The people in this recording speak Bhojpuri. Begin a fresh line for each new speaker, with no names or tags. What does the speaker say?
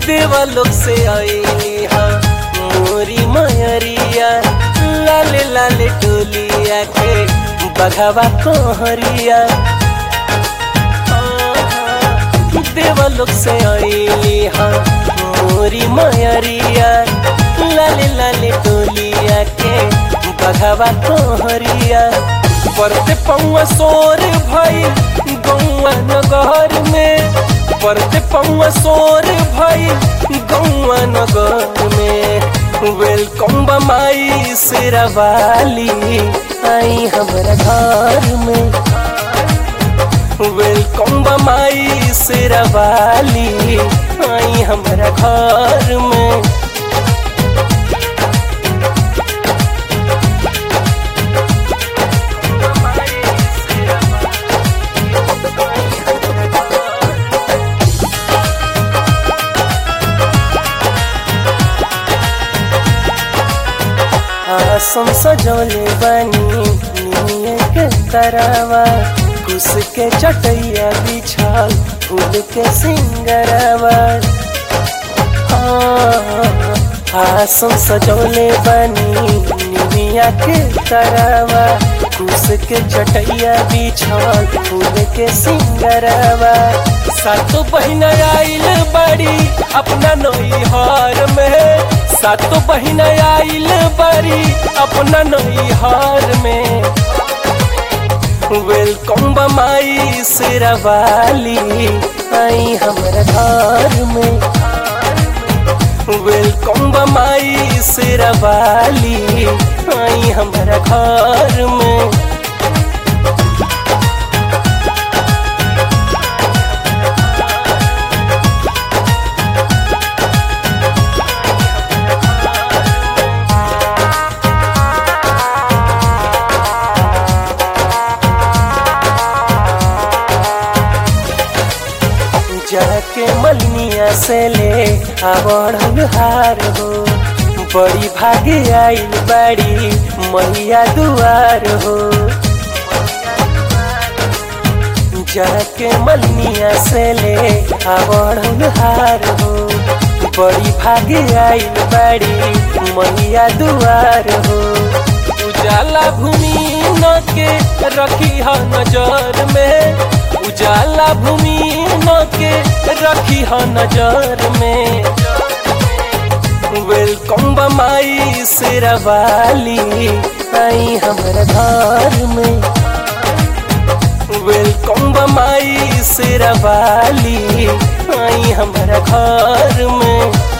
देवा लोग से आई हा मोरी मयरिया लाले लाले टोलिया के बघावा कोहरिया देवा लोग से आई हा मोरी मयरिया लाले लाले टोलिया के बघावा कोहरिया परते पौआ सोर भई गौआ नगर में परते पौआ सोर भई गौआ नगर में वेलकम बमाई शेरावाली आई हमारा घर में वेलकम बमाई शेरावाली आई हमारा घर में आसम सजौले बनी निये के तरवा कुस के चटैया बिछाल फूल के सिंगरवा आसम सजौले बनी निमिया के तरवा कुस के चटैया बिछाल फूल के सिंगरवा सातो बहिन आइल बड़ी अपना नैहर में सातो बहिन आइल बड़ी अपना नैहर में वेलकम बमाई शेरावाली आई हमारा घर में वेलकम बमाई शेरावाली आई हमारा घर में जाके मलनिया से ले आवड़न हार हो बड़ी भागे आइल बड़ी मैया दुआर हो जाके मलनिया से ले आवड़न हार हो बड़ी भागे आइल बड़ी मैया दुआर हो उजाला भूमि न के रखी है नजर में उजाला भूमि न के रखी है नजर में वेलकम बमाई शेरावाली आई हमारा घर में वेलकम बमाई शेरावाली आई हमारा घर में